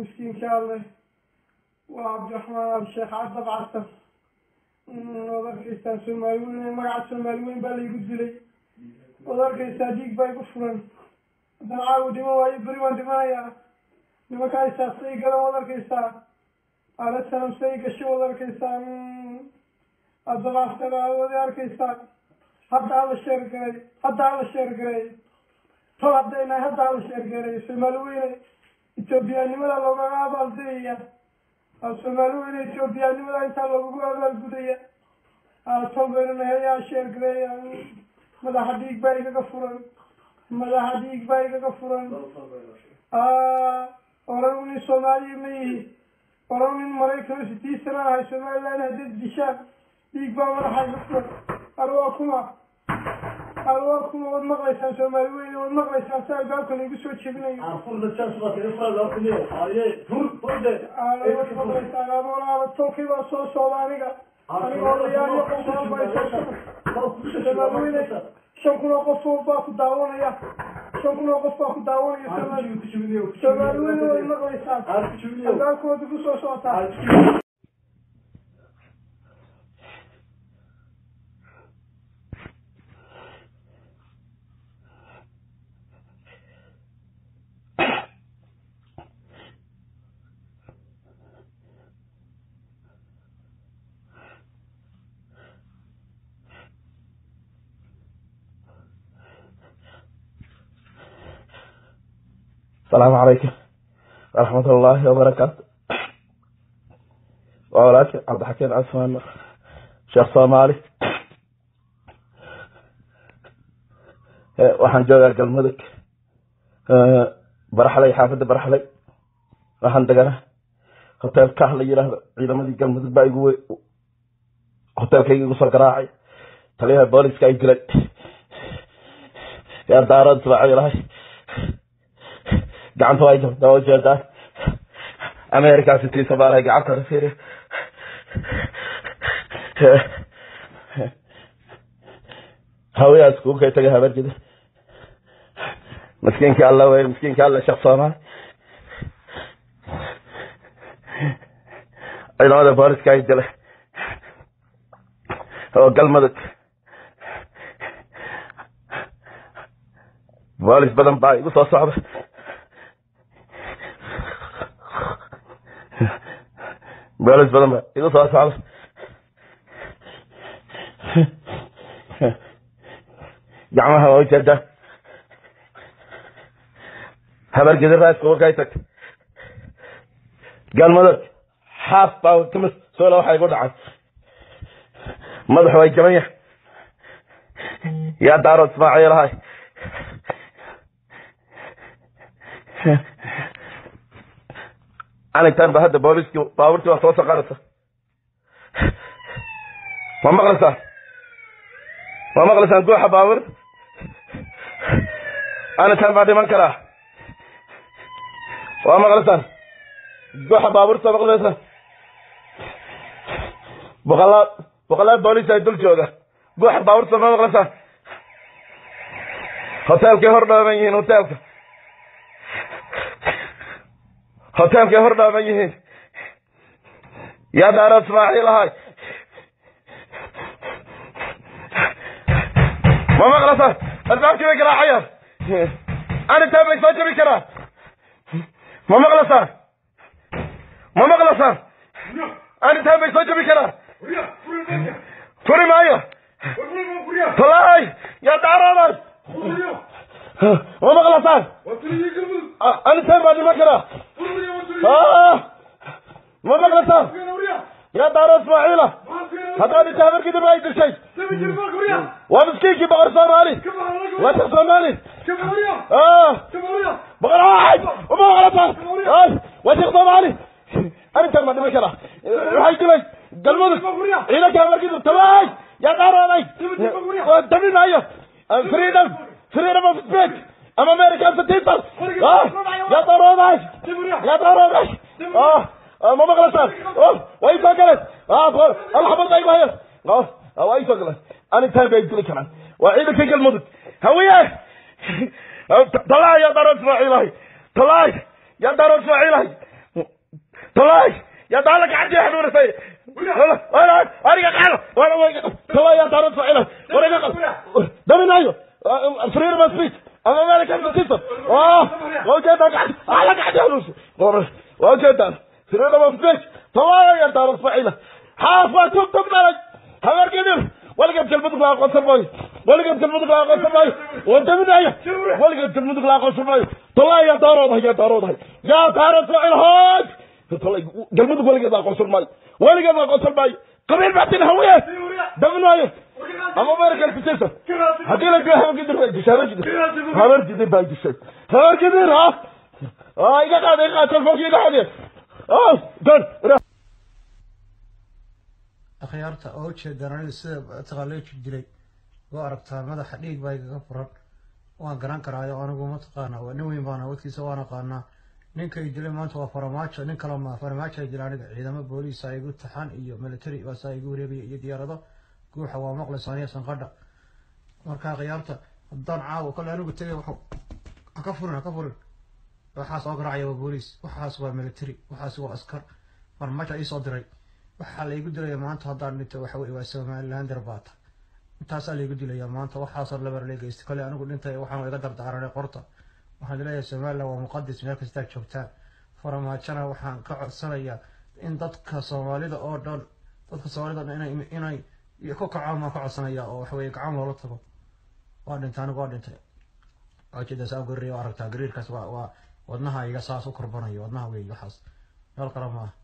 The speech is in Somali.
miskiinka alleh waa cabdiraxmaan absheekh cabdab casar waad arkaysaa soomaali weyn magaca soomaali weyn baa laygu dilay waad arkaysaa dhiig baa igu furan haddana caawi dhiman waayo beri waan dhimanayaa nimankaa isaasay galan waad arkaysaa ala sanamsay gasho waad arkaysaa addabaastana waad arkaysaa hadda alla sheergaray hadda alla sheergaray tol haddaynahay hadda alla sheergaray soomaali weyne etoobiyaanimada loogaga abaaldayaya soomaali weyne etoobiyaanimada intaa loogagu abaalgudaya tol baynu nahay yaa sheergaray madaxa dhiig baa igaga furan madaxa dhiig baa igaga furan oran nin soomaaliya ma yihi oran nin maraykan sitii sana ahay somaliland haddaad dishaan dhiig baa madaxa iga furan arwaa kuma arwaa kuma waad maqlaysaan soomaali weyne waad maqlaysaan si albaabka laygu soo jebinayo waad maqlaysaan amoolaaba tolkii baa soo socda aniga aniga odayaal iyo qof badan baa isoo soomaali weyne shan kun oo qof baa ku daawanaya shan kun oo qof baa ku daawanaya soomaali weyne waad maqlaysaan albaabkooda ku soo socotaa asalaamu calaykum waraxmat ullaahi wabarakaatu waa walaalki cabdixakiin casmaan sheekh soomaali waxaan joogaa galmudug baraxlay xaafadda baraxlay waxaan degana hotel kah la yidhaahdo ciidamadii galmudug baa igu hotelkayga igu soo garaacay taliyaha booliska ay dilay yaa daarad isbaacay lahay gacanta waa jabta waa ujeedaa america sitii soomaaliya gacanta fiiri hawiyaas kugu kay tagay habarjida miskiinka alla wey miskiinka alla sheekh soomaali ciidamada booliska ay dilay oo galmudug boolis badan baa igu soo socda boolis badan baa igu soo socda gacmaha waa ujeedaa habargedi raaska warkay tagtay galmudug xaaf baa kamis soola waxa igu dhacay madaxu way jaban yahay yaa daaro ismaaciilahay anitaan ba hadda booliskii baaburtii waa soo saqaraysa ma maqlaysaan ma maqlaysaan guuxa baabur anitaan baa dhiman karaa waa maqlaysaan guuxa baaburta maqlaysaan boqolaa boqolaa boolis ay dul jooga guuxa baaburta ma maqlaysaan hoteelkay hor dhooban yihiin hoteelka hoteelkay hor dhooban yihiin yaa daara ismaaciil ahay ma maqlasaan albaabkii bay garaacayaan anitaan bay soo jabi karaan ma maqlasaan ma maqlasaan anitaan bay soo jabi karaan furi maayo tolaay yaa daarooday ma maqlasaan anitaan baa dhiman karaa ma maqlasaan yaa daaro ismaaciila haddaad inta habarkidib ay dishay waa miskiinkii boqor soomaali waa sheekh soomaali boqor aay uma maqlasaan waa sheekh soomaali arrintan baa dhiman karaa waxay dilay galmudug ciidanka habarkidib tabaay yaa daarooday dabi maayo freedom freedom of speech am American citizen yaa daarooday yaa daarooday ma maqlasaan way soo galeen alxabad bay bahayan way soo galeen anitaan bay dili karaan waa ciidankii galmudug hawiye talaay yaa daaro ismaaciilahay talaay yaa daaro ismaaciilahay طلعي يا طالك عندي حلول سي انا انا قال وانا طلع يا طارت فعلا وانا قال دمنا ايوه فرير ما سبيت اما مالك انت كسر اه وجدك على قاعد حلول وجدك فرير ما سبيت طلع يا طارت فعلا حافظ تكتب لك هذا كده ولا قبل المدق لا قصر باي ولا قبل المدق لا قصر باي وانت من ايه ولا قبل المدق لا قصر باي طلع يا طارد يا طارد يا طارد فعل هاج طلع قلبك ولا قبل قصر باي ولا قبل قصر باي قبل بعد الهوية دمنا ايه اما بارك الفسيسة هدي لك يا هم قدر باي دشارة جدر هبر جدر باي دشارة هبر جدر ها اه اذا قاعد اذا قاعد فوق يدا حدي اه دون akhyaarta oo ujeedaan aniga sida mataqaa loo jibdilay waa aragtaa madaxa dhiig baa igaga furan waan garan karaayo anigu mataqaana waa nin weyn baan awoodkiisa waan aqaanaa ninkay dilay maanta waa faramaajo nin kale ma faramaajo ay dilay aniga ciidamo booliis aa igu taxan iyo military baasaa igu wareegaya iyo diyaarado guuxa waa maqlaysa aniga sanqadha marka akhyaarta haddaan caawa kale anigu tegay waxu ha ka furin ha ka furin waxaas oo garaacaya waa booliis waxaas waa military waxaas waa askar faramaajo ii soo diray waxaa laygu dilaya maanta haddaan dhinto waxa weye waa somalilander baata intaasaa laygu dilaya maanta waxaasoo labar lee geystay kale anigu dhintay waxaan iga dardaaranay qorta waxaan leeyahay somaliland waa muqadis meel kastaa joogtaan faramaajona waxaan ka codsanayaa in dadka soomaalida oo dhan dadka soomaalida dhan inay inay ku kacaan baan ka codsanaya oo waxa weye gacan loola tago waa dhintay anigu waa dhintay waa jeeda saa gariir aragtaa gariirkaas waa waa wadnaha iga saas u korbanayo wadnaha weeye waxaas meel kale maaha